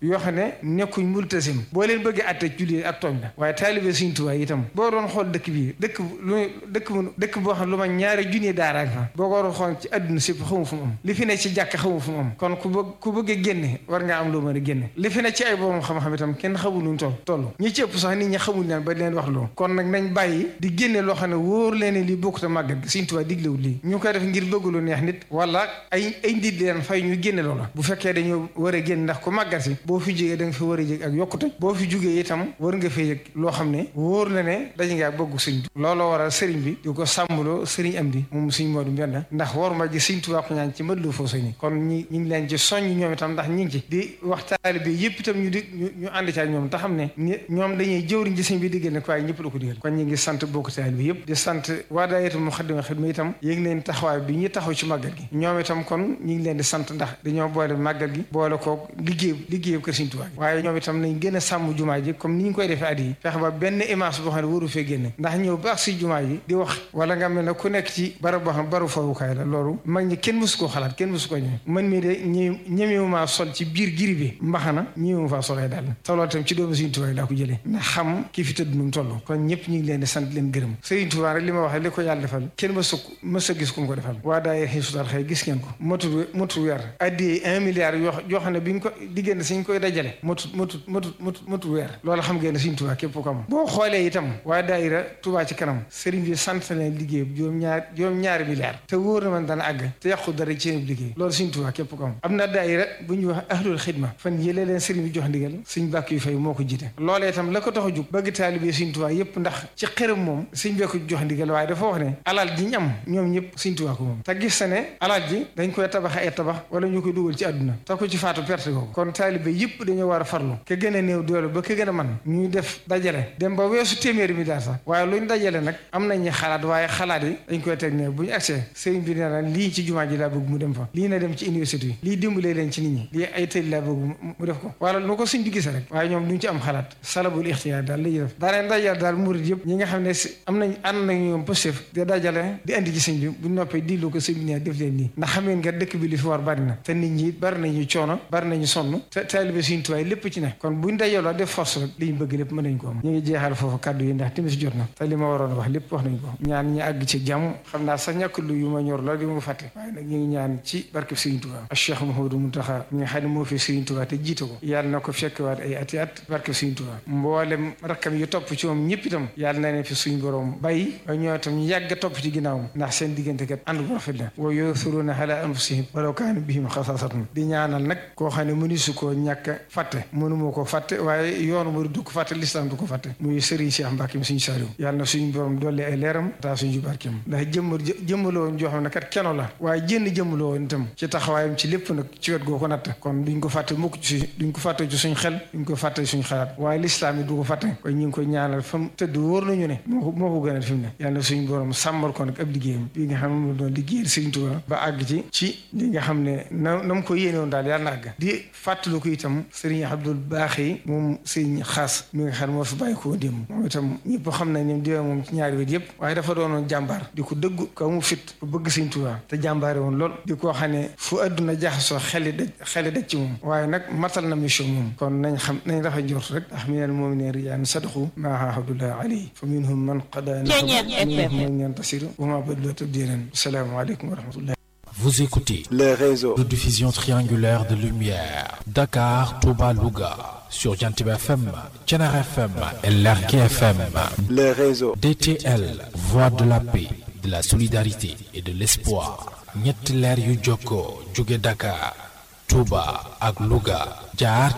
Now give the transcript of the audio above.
yoo xam ne nekkuñ multasim boo leen bëggee atte julli ak tooñ la waaye taalibe Sëriñ Tuubaa itam boo doon xool dëkk bii dëkk lu dëkk mu dëkk boo xam lu ma ñaari junni daara fa boo ko doon xool ci àdduna sépp xamu fu mu am li fi ne ci jàkk xamu fu mu am kon ku bëgg ku bëggee génne war ngaa am loo mën a génne li fi ne ci ay borom xam-xam itam kenn xamul nuñ toll toll ñi ci ëpp sax nit ñi xamul leen ba leen wax loo kon nag nañ bàyyi di génne loo xam ne wóor leen li bokkut a màggat gi Sëriñ Tuubaa diglewul lii ñu koy def ngir bëgg lu neex nit wala ay ay ndit leen fay ñu génne loola bu fekkee dañoo war a génn ndax ku màggat si boo fi jógee da nga fi war a jég ak yokkute boo fi jógee itam war nga fee yëg loo xam ne wóor na ne daje ngaa bëgg sëñ bi looloo waral sëriñ bi di ko sàmmloo sëriñ am di moom sëñ Moodu Mbenda ndax war ma ji Sëriñ Tuubaa ko ñaan ci mët lu foo ni kon ñi ñu ngi leen ci soññ ñoom itam ndax ñi ngi ci di wax taalibe bi yëpp itam ñu di ñu ànd ci ak ñoom te xam ne ñoom dañuy jëwriñ ci sëñ bi diggal ne ko waaye ñëpp la ko digal kon ñi ngi sant bokk taalibe bi yëpp di sant waa daayira Muxaddamatul Xidma itam yéeg leen taxawaay bi ñu taxaw ci màggal gi ñoom itam kon ñi ngi leen di sant ndax dañoo boole màggal gi boole ko liggéey liggéey kër Sëriñ Tuubaa gi waaye ñoom itam nañ gën a sàmm jumaa ji comme ni ñu koy defee at yi fexe ba benn image boo xam ne waru fee génne ndax ñëw baax si jumaa ji di wax wala nga mel ne ku nekk ci barab boo xam baru fawukaay la loolu mag ñi kenn mësu koo xalaat kenn mësu ko ñëw man mii de ñë ñemewumaa sol ci biir giri bi mbaxana ñëwuma faa solee daal te loolu itam ci doomu Sëriñ Tuubaa yi daa ko jëlee ndax xam ki fi tëdd nu mu toll kon ñëpp ñu ngi leen di sant leen gërëm Sëriñ Tuubaa rek li ma wax li ko yàlla defal kenn mësu mës a gis ku mu ko defal waa daay xëy sutal xëy gis ngeen ko motul motul weer addiyee un milliard yoo yoo xam ne bi ñu ko diggante suñ koy dajale motut motut motut motut motut weer loolu xam ngeen ne Sëriñ Tuubaa képp ko am boo xoolee itam waa daayira Tuubaa ci kanam sëriñ bi sant leen liggéey juróom ñaar juróom ñaari milliard te wóor na man dana àgg te yàqu dara ci seen liggéey loolu Sëriñ Tuubaa képp ko am am na daayira bu ñuy wax ahlul xidma fan yëlee leen sëriñ bi jox ndigal suñ bàkk yu fay moo ko jiite loolee itam la ko tax a jug bëgg taalibe Sëriñ Tuubaa yëpp ndax ci xërëm moom suñ bee ko jox ndigal waaye dafa wax ne alal ji ñu am ñoom ñëpp Sëriñ Tuubaa ko moom te gis na ne alal ji dañ koy tabax ay tabax wala ñu koy dugal ci àdduna te ko ci faatu perte ko kon taalibe yëpp dañoo war a farlu ke gën a néew doole ba ke gën a man ñuy def dajale dem ba weesu téeméeri mi daal sax waaye luñ dajale nag am nañu xalaat waaye xalaat yi dañ koy teg ne bu ñu agsee sëriñ bi nee na lii ci jumaa ji laa bëgg mu dem fa lii na dem ci université yi lii dimbalee leen ci nit ñi lii ay tëj laa bëgg mu def ko wala nu ko suñ di gisee rek waaye ñoom duñ ci am xalaat salabul ixtiyaar daal la ñuy def daaneen dajale daal murid yëpp ñi nga xam ne am nañ ànd nañ ñoom positif di dajale di andi ci sëñ bi bu noppee dilu ko sëñ bi ne def leen nii ndax xam ngeen nga dëkk bi li fi war bari na te nit ñi bari nañu coono bari nañu sonn te taalibe Sëriñ Tuubaa lépp ci ne kon buñ dajaloo def force rek li ñu bëgg lépp mën nañ ko am ñu ngi jeexal foofu kàddu yi ndax timis jot na te li ma waroon wax lépp wax nañ ko ñaan ñi àgg ci jàmm xam naa sax ñàkk lu yu ma ñor la di ma fàtte waaye nag ñu ngi ñaan ci barkeb Sëriñ Tuubaa ak Cheikh Mouhamadou Mountakha mi nga xam ne moo fi Sëriñ Tuubaa te jiite ko yàlla na ko fekkewaat ay ati at barkeb Sëriñ Tuubaa mboolem rakkam yu topp ci moom ñëpp itam yàlla na ne fi suñ borom bàyyi waaye ñoo itam ñu yàgg topp ci ginnaawam ndax seen diggante kat ànd bu rafet la wa yu'thiruuna alaa anfusihim walaw kaana bihim xasaasatun di ñaanal nag koo xam ne mënisu koo ñàkk fàtte mënuma ko fàtte waaye yoonu mu du ko fàtte lislaam du ko fàtte muy Serigne Cheikh Mbacke suñu saariw yàlla na suñu borom dolli ay leeram taa suñu barkeem ndax jëmm jëmmaloo woon joo xam ne kat keno la waaye jënn jëmmaloo woon itam ci taxawaayam ci lépp nag ci wet goo ko natt kon duñ ko fàtte mukk ci duñ ko fàtte ci suñ xel duñ ko fàtte suñ xalaat waaye lislaam yi du ko fàtte kon ñu ngi koy ñaanal fa mu tëdd wóor nañu ne moo ko moo ko gënal fi mu ne yàlla na suñu borom sàmmal ko nag ab liggéeyam bi nga xam ne moom doon liggéeyal Serigne Touba ba àgg ci ci li nga xam ne na na mu ko yéene woon daal yàlla na àgg di fàttalu ko itam Serigne Abdoul Baaxi moom Serigne Xaas mi nga xam ne moo fi bàyyi koo démb moom itam ñëpp xam nañ ne diwee moom ci ñaari wet yëpp waaye dafa doonoon jàmbaar di ko dëggu ko mu fit ku bëgg Serigne Touba te jàmbaare woon lool di koo xam ne fu adduna jaxasoo xeli daj xeli daj ci moom waaye nag matal na mission moom kon nañ xam nañ dafa njort rek ndax minal mu'miniina rijaalun sadaqu maa aahadullah alayhi fa minhum man qadaa nahbahu wa minhum man yantasir wa maa baddalu tabdiilan assalaamu aleykum wa rahmatullah Vous écoutez les réseaux de diffusion triangulaire de lumière Dakar, Touba, Louga sur Jantib FM, Thiénaba FM et Lergui FM. les réseaux DTL, voix de la paix, de la solidarité et de l'espoir. ñetti leer yu jokkoo jóge Dakar, Touba ak Louga jaar